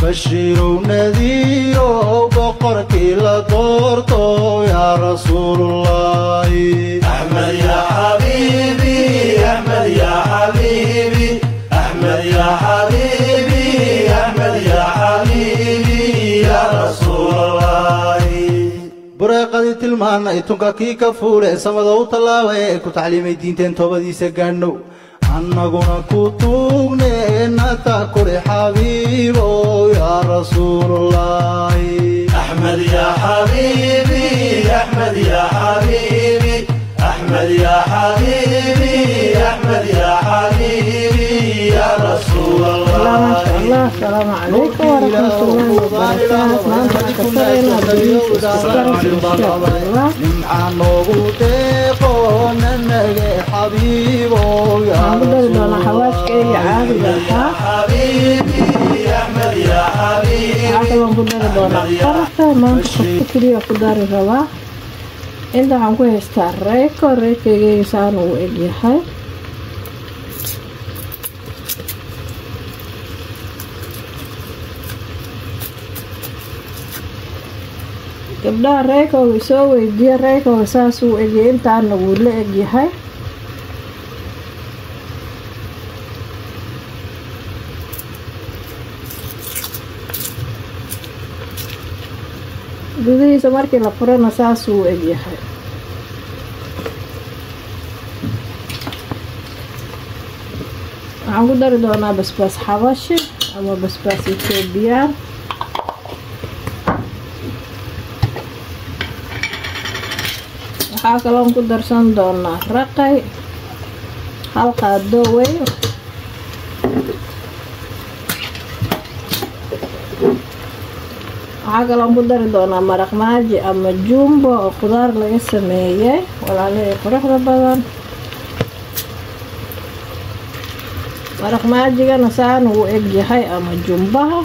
bashiirow nadiirow boqorkii la doorto yaa rasuulullaahi أحمد يا حبيبي أحمد يا حبيبي أحمد يا حبيبي أحمد يا حبيبي يا رسول الله bureeqadii tilmaanay tunka kii ka fuule samada u tallaabay ee ku tacliimay diinteen toobadiisa gaadhnow annaguna ku tuugne nata kule xabiibow yaa rasuulullaahi أحمد يا حبيبي أحمد يا حبيبي أحمد يا حبيبي أحمد يا حبيبي يا رسول الله ما شاء الله الله السلام عليكم ورحمة الله وبركاته maanta waxaan ka faraynaa bariis isbaris insha allah nimcaa noogu deeqo nanage xabiibow yaa waxaan ku dari doonaa xawaajkeyga caadiga ahaa حبيبي أحمد يا حبيبي waxaa kaloon ku dari doonaa qarata maanta qofka keliya ku dari rabaa inta waxaan ku haystaa reeko reekeygeega saan uu egyahay gabdhaha reekooga soo weydiiya reekooga saas uu egyay intaana wuu la egyahay gudihiisa markii la furana saas uu egyahay waxaan ku dari doonaa basbaas xabashi ama basbaas etoobiyaan waxaa kaloon ku darsan doonaa raqay hal qaado weyn waxaa kaloon ku dari doonaa maraq maaji ama jumbo oo qudaar laga sameeyey walaalihii quruxda badan maraq maajigana saan uu eg yahay ama jumbaha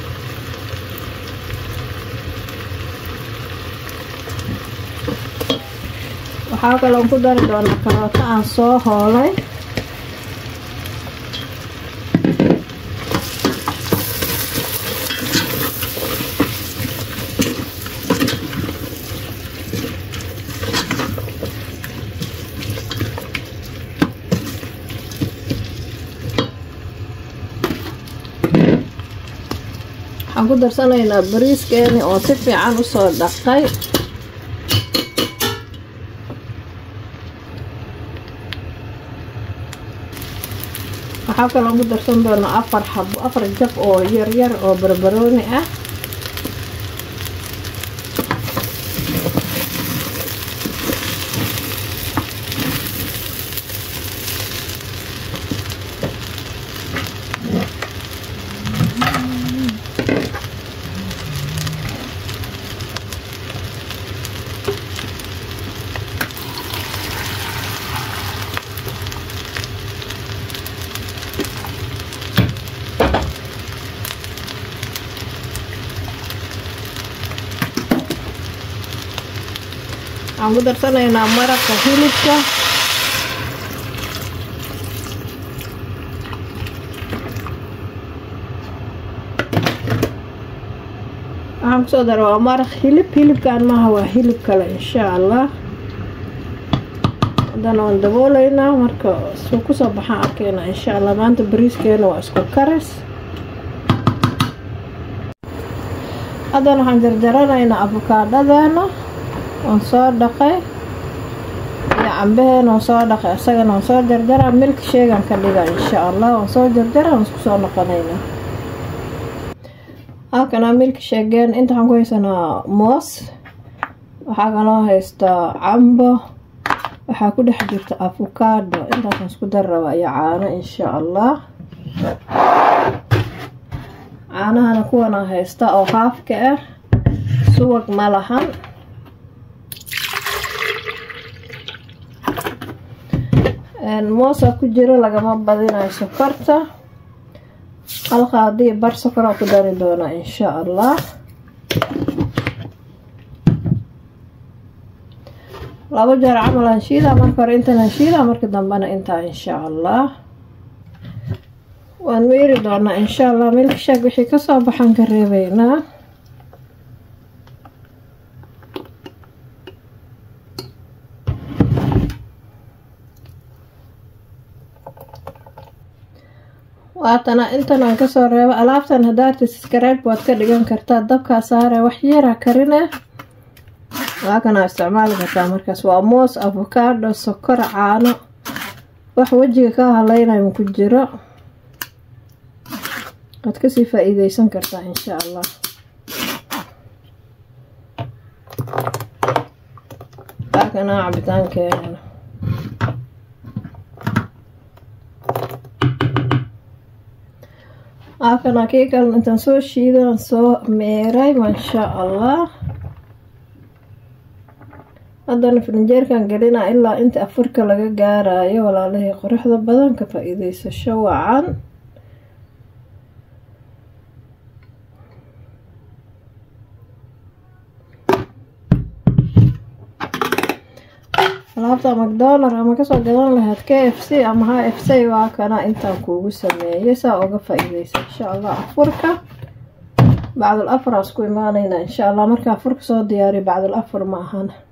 waxaa kaloon ku dari doonaa karooto aan soo hoolay waxaan ku darsanaynaa bariiskeeni oo si fiican usoo dhaqay waxaa kaloo ku darsan doonaa afar xabo afar jab oo yaryar oo barbarooni ah waxaan ku darsanaynaa maraqa hilibka waxaan kusoo dara waa maraq hilib hilibkan maaha waa hilib kale insha allah haddana waan dabooleynaa marka suu kusoo baxaan arkeyna insha allah maanta bariiskeena waa isku karis haddana waxaan jarjaranaynaa afokaadhadeena waan soo dhaqay iyo cambaheena waan soo dhaqay isagana waan soo jarjaraa milk sheegan ka dhiga insha allah waan soo jarjara waan isku soo noqonaynaa halkana milk sheegeen inta waxaan ku haysanaa moos waxaa kaloo haystaa cambo waxaa ku dhex jirta afokaado intaasaan isku dari rabaa iyo caano insha allah caanahana kuwana haysta oo haafka ah suwag ma lahan moosa ku jiro lagama badinayo sokorta halka haddii bar sokoraa ku dari doonaa insha allah labo jeer camal aan shiidaa marka hore intan aan shiidaa marka dambena intaa insha allah waan meeri doonaa insha allah milka shaag wixii kasoo baxan ka reebeynaa waatana intan aan kasoo reebo alaabtan hadaarta skrayb waad ka dhigan kartaa dabkaa saare wax yara karine waa kanaa isticmaali kartaa markaas waa moos avocado sokor caano wax wejiga ka haleynayo ku jiro waad kasii faa-iideysan kartaa insha allah waa kanaa cabitaankeena akana kii kale intaan soo shiidan soo meeray maasha allah haddana firinjeerkan gelina ilaa inta afurka laga gaarayo walaalahii quruxda badan ka faa-iideysasho wacan alaabta macdonald ama kasoo gadan lahayd k f c ama h f c waa kana intaan kuugu sameeyay saa uga faa-iideysa insha allah afurka bacdul afar aan isku imaaneyna insha allah marka afurka soo diyaariyo bacdul afar ma ahan